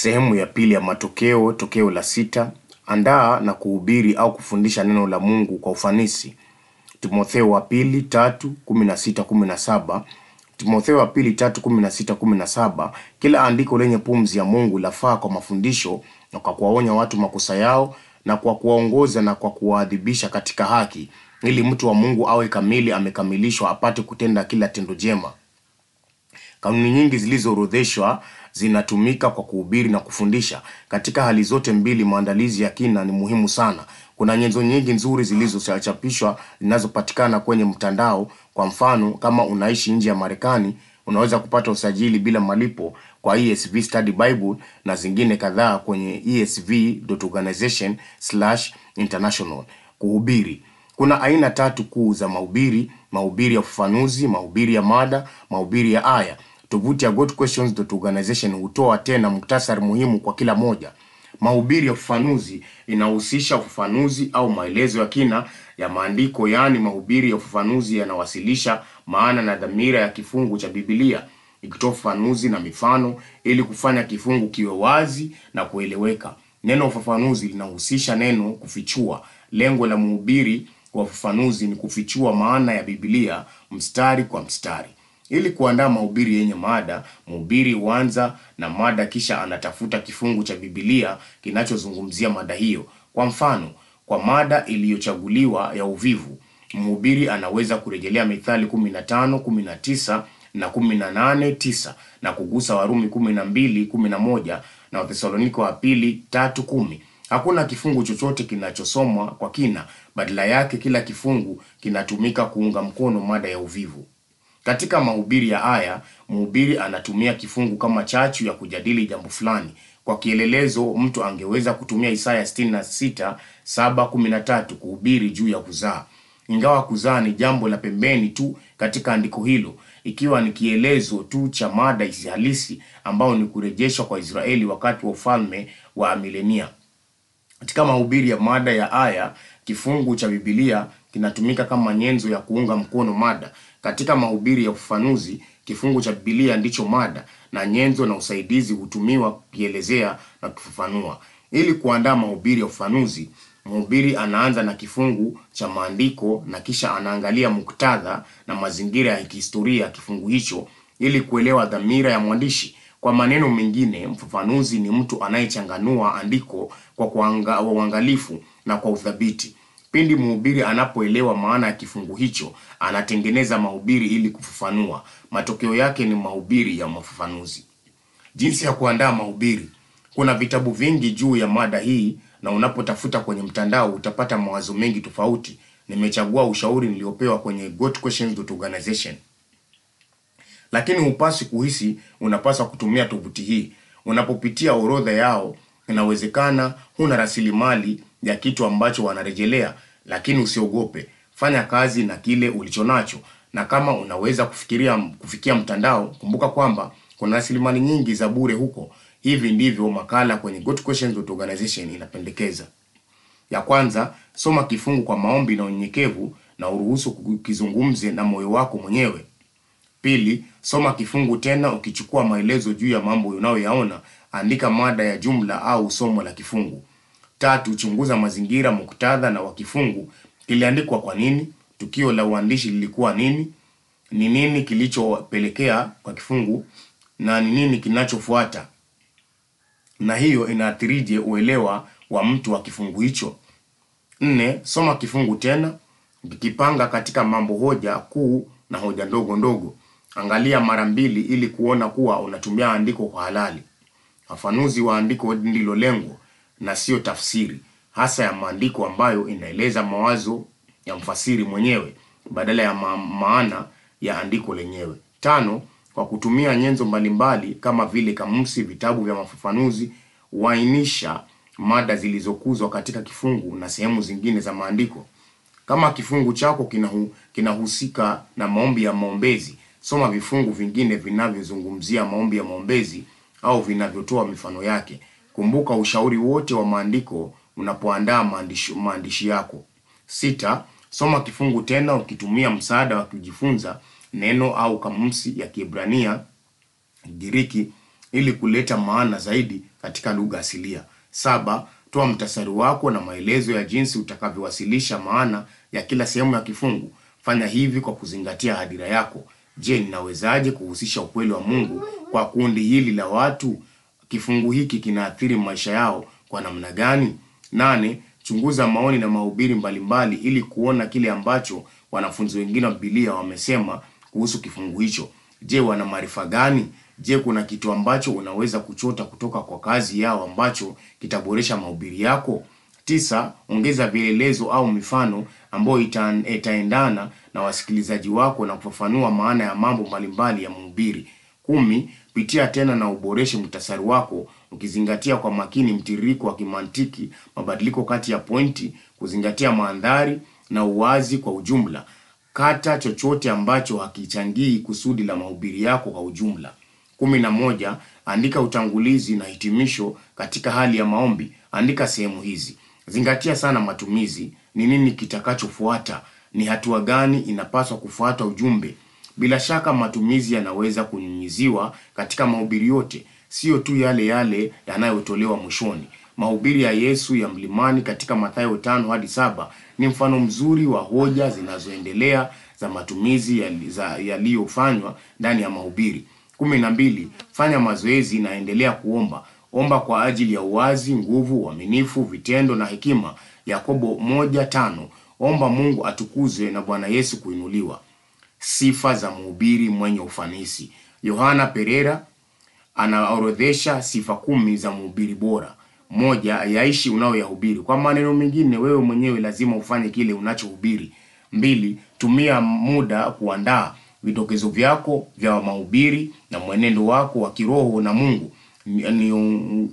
Sehemu ya pili ya matokeo, tokeo la sita. Andaa na kuhubiri au kufundisha neno la Mungu kwa ufanisi. Timotheo wa pili tatu kumi na sita kumi na saba. Timotheo wa pili tatu kumi na sita kumi na saba. Kila andiko lenye pumzi ya Mungu lafaa kwa mafundisho na kwa kuwaonya watu makosa yao na kwa kuwaongoza na kwa kuwaadhibisha katika haki, ili mtu wa Mungu awe kamili, amekamilishwa, apate kutenda kila tendo jema. Kanuni nyingi zilizoorodheshwa zinatumika kwa kuhubiri na kufundisha. Katika hali zote mbili, maandalizi ya kina ni muhimu sana. Kuna nyenzo nyingi nzuri zilizochapishwa zinazopatikana kwenye mtandao. Kwa mfano, kama unaishi nje ya Marekani, unaweza kupata usajili bila malipo kwa ESV Study Bible na zingine kadhaa kwenye esv.organization/international. Kuhubiri. Kuna aina tatu kuu za mahubiri: mahubiri ya ufafanuzi, mahubiri ya mada, mahubiri ya aya. Tovuti ya GodQuestions.organization hutoa tena muktasari muhimu kwa kila moja. Mahubiri ya ufafanuzi inahusisha ufafanuzi au maelezo ya kina ya maandiko, yaani mahubiri ya ufafanuzi yanawasilisha maana na dhamira ya kifungu cha Biblia, ikitoa ufafanuzi na mifano ili kufanya kifungu kiwe wazi na kueleweka. Neno ufafanuzi linahusisha neno kufichua. Lengo la mhubiri wa ufafanuzi ni kufichua maana ya Biblia mstari kwa mstari. Ili kuandaa mahubiri yenye mada, mhubiri huanza na mada kisha anatafuta kifungu cha Biblia kinachozungumzia mada hiyo. Kwa mfano, kwa mada iliyochaguliwa ya uvivu, mhubiri anaweza kurejelea Mithali 15, 19 na 18, 9 na kugusa Warumi 12, 11 na Wathesalonike wa pili 3, 10. Hakuna kifungu chochote kinachosomwa kwa kina, badala yake kila kifungu kinatumika kuunga mkono mada ya uvivu. Katika mahubiri ya aya, mhubiri anatumia kifungu kama chachu ya kujadili jambo fulani. Kwa kielelezo, mtu angeweza kutumia Isaya 66 7:13 kuhubiri juu ya kuzaa. Ingawa kuzaa ni jambo la pembeni tu katika andiko hilo, ikiwa ni kielezo tu cha mada halisi ambao ni kurejeshwa kwa Israeli wakati wa ufalme wa milenia. Katika mahubiri ya mada ya aya, kifungu cha Biblia kinatumika kama nyenzo ya kuunga mkono mada. Katika mahubiri ya ufafanuzi, kifungu cha Biblia ndicho mada na nyenzo na usaidizi hutumiwa kukielezea na kufafanua. Ili kuandaa mahubiri ya ufafanuzi, mhubiri anaanza na kifungu cha maandiko na kisha anaangalia muktadha na mazingira ya kihistoria ya kifungu hicho ili kuelewa dhamira ya mwandishi. Kwa maneno mengine, mfafanuzi ni mtu anayechanganua andiko kwa kuanga- uangalifu na kwa uthabiti. Pindi mhubiri anapoelewa maana ya kifungu hicho, anatengeneza mahubiri ili kufafanua. Matokeo yake ni mahubiri ya mafafanuzi. Jinsi ya kuandaa mahubiri. Kuna vitabu vingi juu ya mada hii na unapotafuta kwenye mtandao utapata mawazo mengi tofauti. Nimechagua ushauri niliopewa kwenye GodQuestions.organization. Lakini hupaswi kuhisi unapaswa kutumia tovuti hii. Unapopitia orodha yao, inawezekana huna rasilimali ya kitu ambacho wanarejelea, lakini usiogope. Fanya kazi na kile ulichonacho, na kama unaweza kufikiria kufikia mtandao, kumbuka kwamba kuna rasilimali nyingi za bure huko. Hivi ndivyo makala kwenye GodQuestions.organization inapendekeza. Ya kwanza, soma kifungu kwa maombi na unyenyekevu na uruhusu kizungumze na moyo wako mwenyewe. Pili, soma kifungu tena ukichukua maelezo juu ya mambo unayoyaona. Andika mada ya jumla au somo la kifungu. Tatu, chunguza mazingira, muktadha na wa kifungu. Kiliandikwa kwa nini? Tukio la uandishi lilikuwa nini? Ni nini kilichopelekea kwa kifungu na ni nini kinachofuata? Na hiyo inaathirije uelewa wa mtu wa kifungu hicho? Nne, soma kifungu tena ukikipanga katika mambo hoja kuu na hoja ndogo ndogo. Angalia mara mbili ili kuona kuwa unatumia andiko kwa halali. Ufafanuzi wa andiko ndilo lengo na sio tafsiri hasa ya maandiko ambayo inaeleza mawazo ya mfasiri mwenyewe badala ya ma maana ya andiko lenyewe. Tano, kwa kutumia nyenzo mbalimbali kama vile kamusi, vitabu vya mafafanuzi, huainisha mada zilizokuzwa katika kifungu na sehemu zingine za maandiko. Kama kifungu chako kinahu, kinahusika na maombi ya maombezi, soma vifungu vingine vinavyozungumzia maombi ya maombezi au vinavyotoa mifano yake. Kumbuka ushauri wote wa maandiko unapoandaa maandishi, maandishi yako. Sita, soma kifungu tena ukitumia msaada wa kujifunza neno au kamusi ya Kiebrania, Giriki ili kuleta maana zaidi katika lugha asilia. Saba, toa mtasari wako na maelezo ya jinsi utakavyowasilisha maana ya kila sehemu ya kifungu. Fanya hivi kwa kuzingatia hadira yako. Je, ninawezaje kuhusisha ukweli wa Mungu kwa kundi hili la watu? Kifungu hiki kinaathiri maisha yao kwa namna gani? Nane, chunguza maoni na mahubiri mbalimbali ili kuona kile ambacho wanafunzi wengine wa Biblia wamesema kuhusu kifungu hicho. Je, wana maarifa gani? Je, kuna kitu ambacho unaweza kuchota kutoka kwa kazi yao ambacho kitaboresha mahubiri yako? Tisa, ongeza vielelezo au mifano ambayo ita, itaendana na wasikilizaji wako na kufafanua maana ya mambo mbalimbali ya mhubiri. Kumi, pitia tena na uboreshe muhtasari wako ukizingatia kwa makini mtiririko wa kimantiki, mabadiliko kati ya pointi, kuzingatia mandhari na uwazi kwa ujumla. Kata chochote ambacho hakichangii kusudi la mahubiri yako kwa ujumla. Kumi na moja, andika utangulizi na hitimisho katika hali ya maombi. Andika sehemu hizi. Zingatia sana matumizi. Ni nini kitakachofuata? Ni hatua gani inapaswa kufuata ujumbe? Bila shaka matumizi yanaweza kunyunyiziwa katika mahubiri yote, sio tu yale yale yanayotolewa mwishoni. Mahubiri ya Yesu ya mlimani katika Mathayo tano hadi saba ni mfano mzuri wa hoja zinazoendelea za matumizi yali- za- yaliyofanywa ndani ya mahubiri. kumi na mbili. Fanya mazoezi na endelea kuomba. Omba kwa ajili ya uwazi, nguvu, uaminifu, vitendo na hekima. Yakobo moja tano. Omba Mungu atukuzwe na Bwana Yesu kuinuliwa. Sifa za mhubiri mwenye ufanisi. Yohana Pereira anaorodhesha sifa kumi za mhubiri bora. Moja, yaishi unayoyahubiri. Kwa maneno mengine, wewe mwenyewe lazima ufanye kile unachohubiri. Mbili, tumia muda kuandaa vidokezo vyako vya mahubiri na mwenendo wako wa kiroho na Mungu. Ni- ni-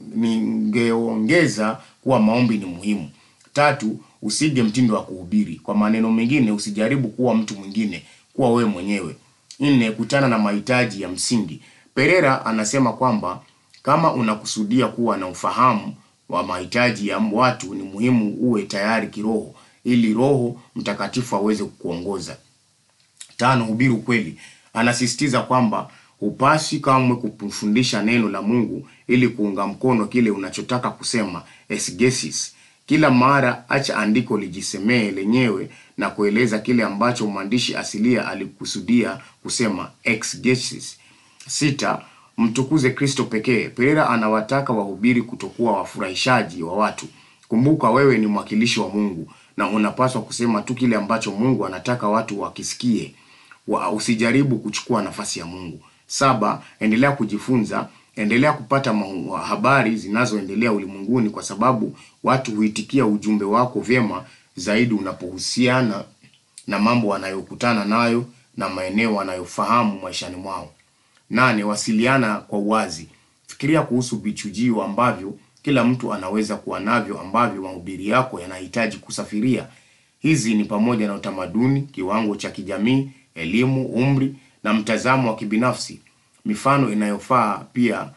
Ningeongeza kuwa maombi ni muhimu. Tatu, usige mtindo wa kuhubiri. Kwa maneno mengine, usijaribu kuwa mtu mwingine, kuwa wewe mwenyewe. Nne, kutana na mahitaji ya msingi. Pereira anasema kwamba kama unakusudia kuwa na ufahamu wa mahitaji ya watu, ni muhimu uwe tayari kiroho, ili Roho Mtakatifu aweze kukuongoza. Tano, hubiri ukweli. Anasisitiza kwamba hupasi kamwe kufundisha neno la Mungu ili kuunga mkono kile unachotaka kusema, exegesis. Kila mara acha andiko lijisemee lenyewe na kueleza kile ambacho mwandishi asilia alikusudia kusema, exegesis. Sita, mtukuze Kristo pekee. Pereira anawataka wahubiri kutokuwa wafurahishaji wa watu. Kumbuka wewe ni mwakilishi wa Mungu na unapaswa kusema tu kile ambacho Mungu anataka watu wakisikie. Wa, usijaribu kuchukua nafasi ya Mungu. Saba, endelea kujifunza, endelea kupata mahu- habari zinazoendelea ulimwenguni kwa sababu watu huitikia ujumbe wako vyema zaidi unapohusiana na mambo wanayokutana nayo na maeneo wanayofahamu maishani mwao. Nane, wasiliana kwa uwazi. Fikiria kuhusu vichujio ambavyo kila mtu anaweza kuwa navyo ambavyo mahubiri yako yanahitaji kusafiria. Hizi ni pamoja na utamaduni, kiwango cha kijamii, elimu, umri na mtazamo wa kibinafsi. Mifano inayofaa pia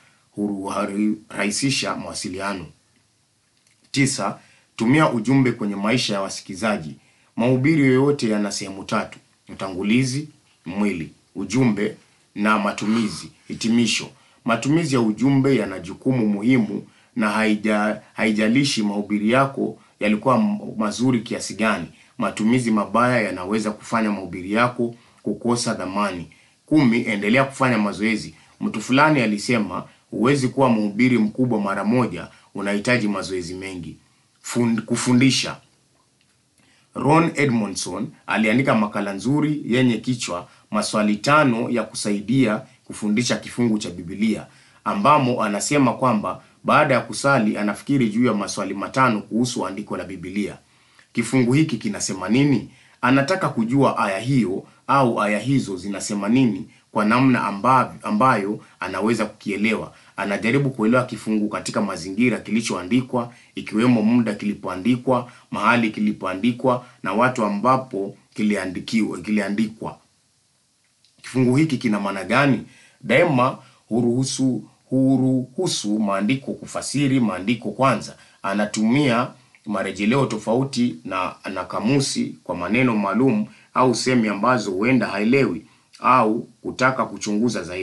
hurahisisha mawasiliano. Tisa, tumia ujumbe kwenye maisha ya wasikizaji. Mahubiri yoyote yana sehemu tatu: utangulizi, mwili, ujumbe na matumizi. Hitimisho. Matumizi ya ujumbe yana jukumu muhimu na haija, haijalishi mahubiri yako yalikuwa m- mazuri kiasi gani. Matumizi mabaya yanaweza kufanya mahubiri yako kukosa dhamani. Kumi, endelea kufanya mazoezi. Mtu fulani alisema huwezi kuwa mhubiri mkubwa mara moja, unahitaji mazoezi mengi. Fund, kufundisha. Ron Edmondson aliandika makala nzuri yenye kichwa maswali tano ya kusaidia kufundisha kifungu cha Biblia, ambamo anasema kwamba baada ya kusali anafikiri juu ya maswali matano kuhusu andiko la Biblia. Kifungu hiki kinasema nini? Anataka kujua aya hiyo au aya hizo zinasema nini kwa namna ambayo, ambayo anaweza kukielewa. Anajaribu kuelewa kifungu katika mazingira kilichoandikwa, ikiwemo muda kilipoandikwa, mahali kilipoandikwa na watu ambapo kiliandikiwa kiliandikwa. Kifungu hiki kina maana gani? Daima huruhusu huruhusu maandiko kufasiri maandiko kwanza. Anatumia marejeleo tofauti na na kamusi kwa maneno maalum au semi ambazo huenda haelewi au kutaka kuchunguza zaidi.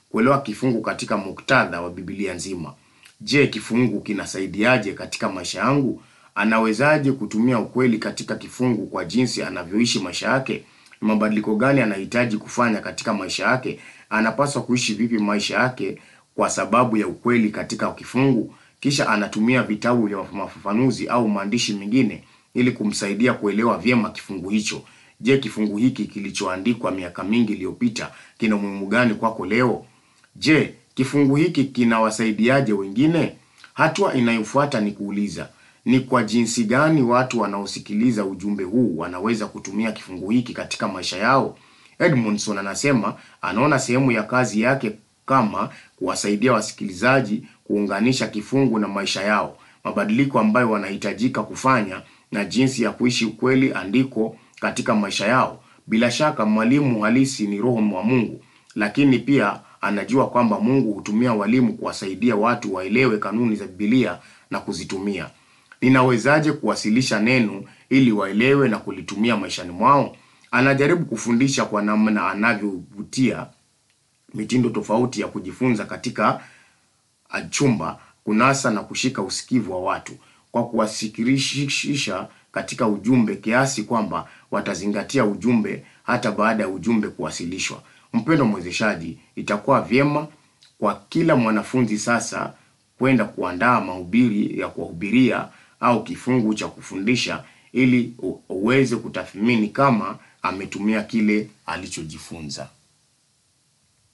kuelewa kifungu katika muktadha wa Biblia nzima. Je, kifungu kinasaidiaje katika maisha yangu? Anawezaje kutumia ukweli katika kifungu kwa jinsi anavyoishi maisha yake? Ni mabadiliko gani anahitaji kufanya katika maisha yake? Anapaswa kuishi vipi maisha yake kwa sababu ya ukweli katika kifungu? Kisha anatumia vitabu vya mafafanuzi au maandishi mengine ili kumsaidia kuelewa vyema kifungu hicho. Je, kifungu hiki kilichoandikwa miaka mingi iliyopita kina umuhimu gani kwako leo? Je, kifungu hiki kinawasaidiaje wengine? Hatua inayofuata ni kuuliza, ni kwa jinsi gani watu wanaosikiliza ujumbe huu wanaweza kutumia kifungu hiki katika maisha yao? Edmondson anasema anaona sehemu ya kazi yake kama kuwasaidia wasikilizaji kuunganisha kifungu na maisha yao, mabadiliko ambayo wanahitajika kufanya na jinsi ya kuishi ukweli andiko katika maisha yao. Bila shaka mwalimu halisi ni Roho wa Mungu, lakini pia anajua kwamba Mungu hutumia walimu kuwasaidia watu waelewe kanuni za Biblia na kuzitumia. Ninawezaje kuwasilisha neno ili waelewe na kulitumia maishani mwao? Anajaribu kufundisha kwa namna anavyovutia mitindo tofauti ya kujifunza katika chumba, kunasa na kushika usikivu wa watu kwa kuwasikirisha katika ujumbe kiasi kwamba watazingatia ujumbe hata baada ya ujumbe kuwasilishwa. Mpendo mwezeshaji, itakuwa vyema kwa kila mwanafunzi sasa kwenda kuandaa mahubiri ya kuwahubiria au kifungu cha kufundisha ili uweze kutathmini kama ametumia kile alichojifunza.